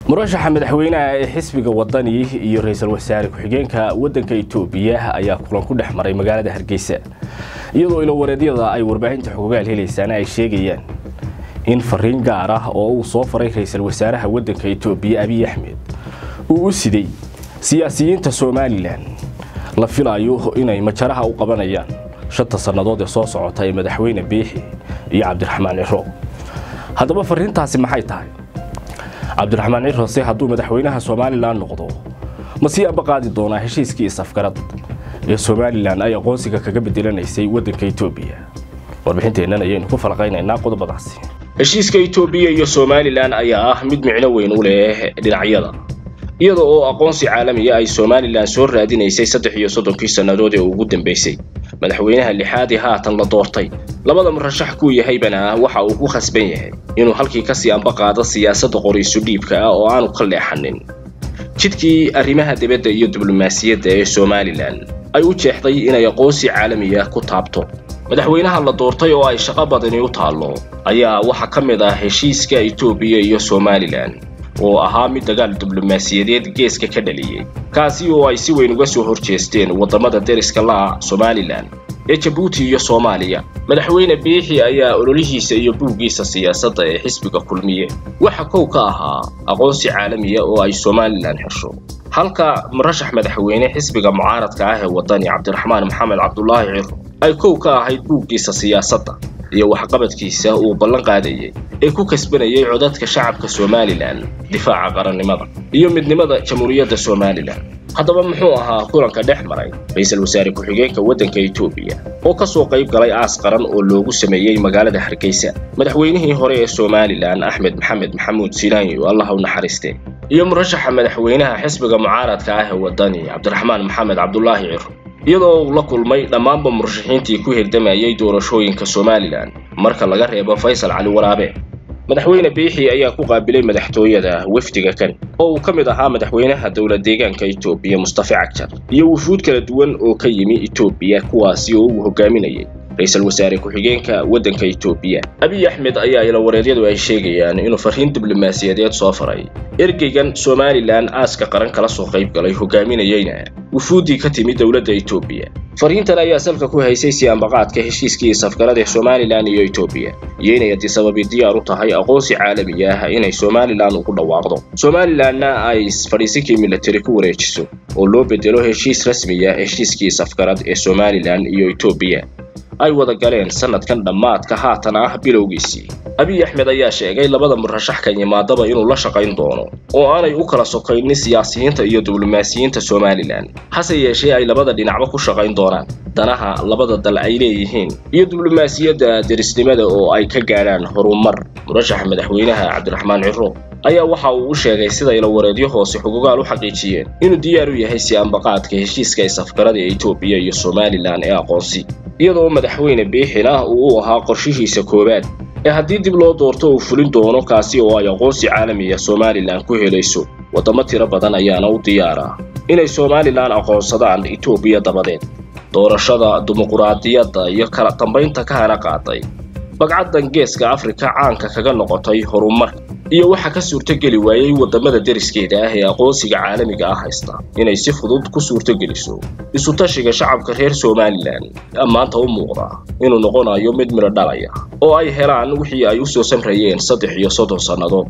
murashaxa madaxweynaha ee xisbiga wadani iyo ra-iisul wasaare ku-xigeenka waddanka itoobiya ayaa kulan ku dhex maray magaalada hargeysa iyadoo ilowareedyada ay warbaahinta xogogaal helaysaan ay sheegayaan in fariin gaar ah oo uu soo faray ra-iisul wasaaraha waddanka itoobiya abiy axmed uu u siday siyaasiyiinta somalilan la filayo inay majaraha u qabanayaan shanta sannadood ee soo socota ee madaxweyne biixi iyo cabdiraxmaan ciro haddaba fariintaasi maxay tahay cabdiraxmaan cirose hadduu madaxweynaha somalilan noqdo ma sii ambaqaadi doonaa heshiiskii isafgarad ee somalilan ay aqoonsiga kaga bedelanaysay waddanka itoobiya warbixinteennan ayaynu ku falaqaynaynaa qodobadaasi heshiiska itoobiya iyo somalilan ayaa ah mid micno weyn u leh dhinacyada iyada oo aqoonsi caalamiya ay somalilan soo raadinaysay saddex iyo soddonkii sannadood ee ugu dambaysay madaxweynaha lixaadii haatan la doortay labada murashax kuu yahaybana waxa uu ku khasban yahay inuu halkii kasii ambaqaado siyaasadda qoriisu dhiibka ah oo aanu ka leexanin jidkii arrimaha dibadda iyo diblomaasiyadda ee somalilan ay u jeexday inay aqoonsi caalamiya ku taabto madaxweynaha la doortay oo ay shaqo badani u taallo ayaa waxaa ka mid ah heshiiska itoobiya iyo somalilan oo ahaa mid dagaal diblomaasiyadeed geeska ka dhaliyey kaasi oo ay si weyn uga soo horjeesteen waddamada deriska la'a somalilan ee jabuuti iyo soomaaliya madaxweyne biixi ayaa ololihiisa iyo buuggiisa siyaasadda ee xisbiga kulmiye waxa kow ka ahaa aqoonsi caalamiya oo ay somalilan xesho halka murashax madaxweyne xisbiga mucaaradka ah ee waddani cabdiraxmaan maxamed cabdulaahi ciro ay kow ka ahayd buuggiisa siyaasadda iyo waxqabadkiisa uu ballan qaadayay ee ku kasbanayay codadka shacabka somalilan difaaca qarannimada iyo midnimada jamhuuriyadda somalilan haddaba muxuu ahaa kulanka dhex maray ra-iisul wasaare ku-xigeenka waddanka itoobiya oo ka soo qayb galay aas qaran oo loogu sameeyey magaalada hargeysa madaxweynihii hore ee somalilan axmed maxamed maxamuud silaanyo allah u naxariiste iyo murashaxa madaxweynaha xisbiga mucaaradka ah ee waddani cabdiraxmaan maxamed cabdulaahi ciro iyadoo uu la kulmay dhammaanba murashaxiintii ku hirdamayay doorashooyinka somalilan marka laga reebo faysal cali waraabe madaxweyne biixi ayaa ku qaabilay madaxtooyada wafdiga kan oo uu ka mid ahaa madaxweynaha dowlad deegaanka itoobiya mustafa cagjar iyo wufuud kala duwan oo ka yimi itoobiya kuwaasi oo uu hogaaminayay ra-iisul wasaare ku-xigeenka waddanka itoobiya abiy axmed ayaa ilawareedyadu ay sheegayaan inuu fariin diblomaasiyadeed soo faray ergeygan somalilan aaska qaran kala soo qayb galay hogaaminayeyna wufuuddii ka timi dowladda itoobiya fariintan ayaa salka ku haysay si ambaqaadka heshiiskii safgarada ee somalilan iyo itoobiya iyo inay adisababi diyaar u tahay aqoonsi caalami ah inay somalilan ugu dhawaaqdo somalilanna ay fadhiisinkii militari ku wareejiso oo loo bedelo heshiis rasmiya heshiiskii safgarad ee somalilan iyo itoobiya ay wada galeen sanadkan dhammaadka haatan ah bilowgiisii abiy axmed ayaa sheegay labada murashax kan yimaadaba inuu la shaqayn doono oo aanay u kala sokaynin siyaasiyiinta iyo diblomaasiyiinta somalilan hase yeeshee ay labada dhinacba ku shaqayn doonaan danaha labada dal ay leeyihiin iyo diblomaasiyadda derisnimada oo ay ka gaadhaan horumar murashaxa madaxweynaha cabdiraxmaan ciro ayaa waxa uu u sheegay sida ilawareedyo hoose xugugaal u xaqiijiyeen inuu diyaar u yahay si ambaqaadka heshiiska isafgarada ee itoobiya iyo somalilan ee aqoonsi iyadoo madaxweyne biixina uu u ahaa qorshihiisa koowaad ee haddii dib loo doorto uu fulin doono kaasi oo ay aqoonsi caalamiya somalilan ku helayso waddamo tiro badan ayaana u diyaara inay somalilan aqoonsadaan itoobiya dabadeed doorashada dimuquraadiyadda iyo kala dambaynta ka hana qaaday bagcaddan geeska afrika caanka kaga noqotay horumarka iyo waxaa ka suurtogeli waayey waddamada deriskeeda ah ee aqoonsiga caalamiga ah haysta inay si fudud ku suurtogeliso isu-tashiga shacabka reer somalilan maanta u muuqda inuu noqonayo mid midho dhalaya oo ay helaan wixii ay u soo samrayeen saddex iyo soddon sannadood